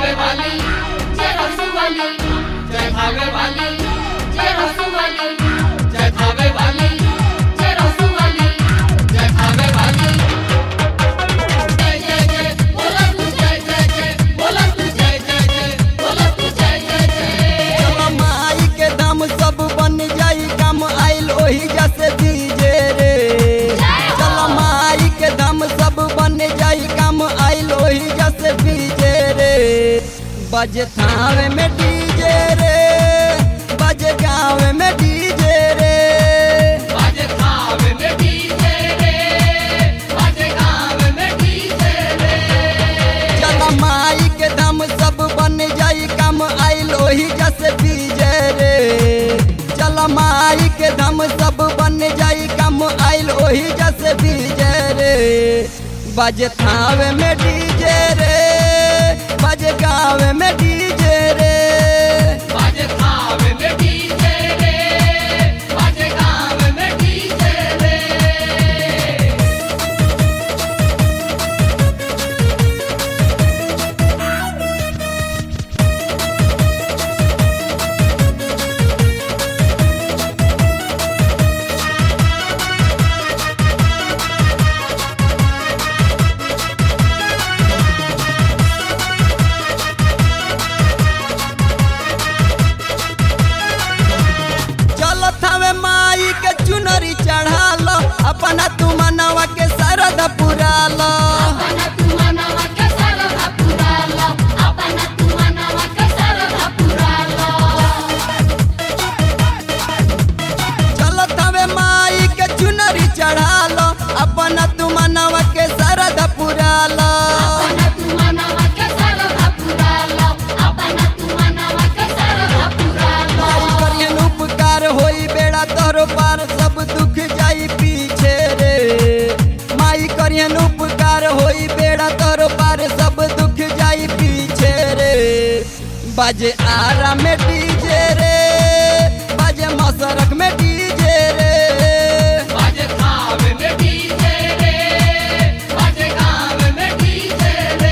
खावे वाली जय हंसू वाली जय खावे वाली जय हंसू वाली जय खावे वाली जय हंसू वाली जय खावे वाली जय जय जय बोला तू जय जय जय बोला तू जय जय जय बोला तू जय जय जय चलो माई के दाम सब बन जाई काम आइल ओही जैसे दीजे रे चलो माई के दाम सब बन जाई काम आइल ओही जैसे दीजे रे बजे थावे में डीजे रे बजे गाँव में डीजे रे बाजे खावे में डीजे रे बाजे खावे में डीजे रे चलो माई के दाम सब बन जाई काम आइल ओही जैसे डीजे रे चलो माई के दाम सब बन जाई काम आइल ओही जैसे डीजे रे बजे थावे में डीजे रे बजे गाँव में डीजे रे बाजे खावे में डीजे रे बाजे खावे में डीजे रे चलो थावे माई के चुनरी चढ़ालो अपना तू मनवा के सरद पुरालो अपना तू मनवा के सरधा पुरालो अपना तू मनवा के सरधा पुरालो चलो थावे माई के चुनरी चढ़ालो अपना तू मनवा के सरद पुरालो अपना तू मनवा के सरधा पुरालो अपना तू मनवा के सरधा पुरालो माई करियन उपकार होई बेड़ा तोहरो पार सब दुख जाई पीछे रे माई करियन उपकार होई बेड़ा तोहरो पार सब दुख जाई पीछे रे बाजे आरा में डीजे रे बाजे मसरक में डीजे रे बाजे खावे में डीजे रे बाजे खावे में डीजे रे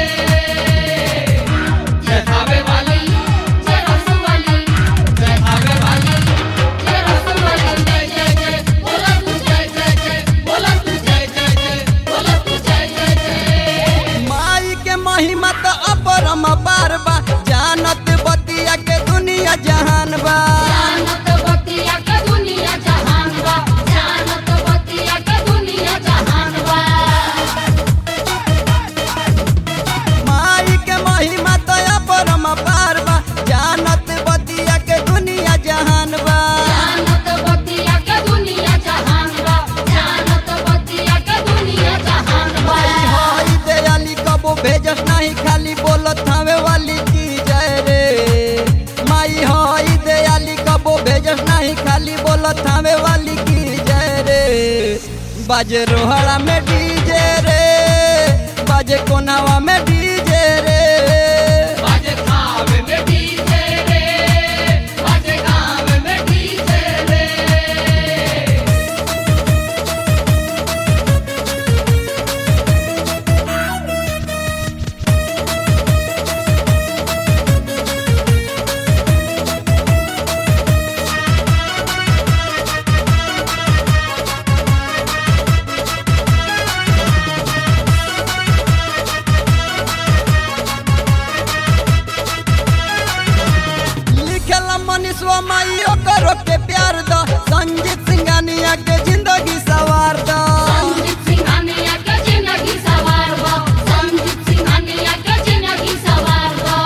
जय खावे वाली जय हंसू वाली जय खावे वाली जय हंसू वाली जय जय जय बोला तू जय जय जय बोला तू जय जय जय बोला तू जय जय जय माई के महिमा तो अपरम पार बा जानत बतिया के दुनिया जहान बा जानत बतिया के दुनिया जहान बा जानत बतिया के दुनिया जहान बा माई के महिमा तो अपरम पार बा जानत बतिया के दुनिया जहान बा जानत बतिया के दुनिया जहान बा जानत बतिया के दुनिया जहान बा माई होई दयाली कबो भेजस नहीं खाली बोलत हवे वाली की जय रे माई होई दयाली कबो भेजस नहीं खाली बोलत हवे वाली की जय रे बाजे रोहड़ा में डीजे रे बाजे कोनावा में डीजे रे बाजे खावे में डीजे रे बाजे खावे में डीजे रे लिखेला मनीषवा माई ओकरो के प्यार दो संजीत सिंघानिया के जिंदगी सवार दो संजीत सिंघानिया के जिंदगी सवार बा संजीत सिंघानिया के जिंदगी सवार बा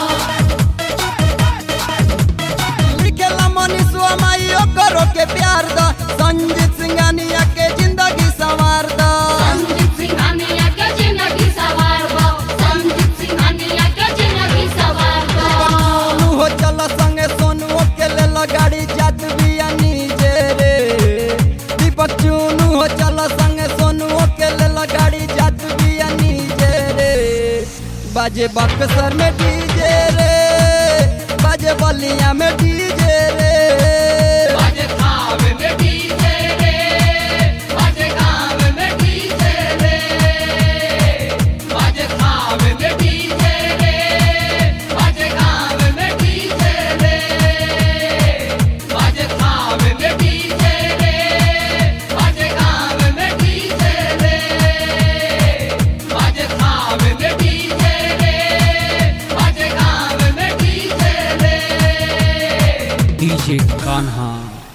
लिखेला मनीषवा माई ओकरो के प्यार दो संजीत सिंघानिया के जिंदगी सवार दो संजीत सिंघानिया के जिंदगी सवार बा संजीत सिंघानिया के जिंदगी सवार बा सोनू हो चल संगे सोनू के ले गाड़ी जात बिया नीचे रे दीपक चुनू हो चल संगे सोनू के ले गाड़ी जात बिया नीचे रे बाजे बक्सर में डीजे रे बाजे बलिया में डीजे रे बाजे खावे में डीजे रे बाजे खावे में डीजे रे बाजे खावे में डीजे रे कान्हा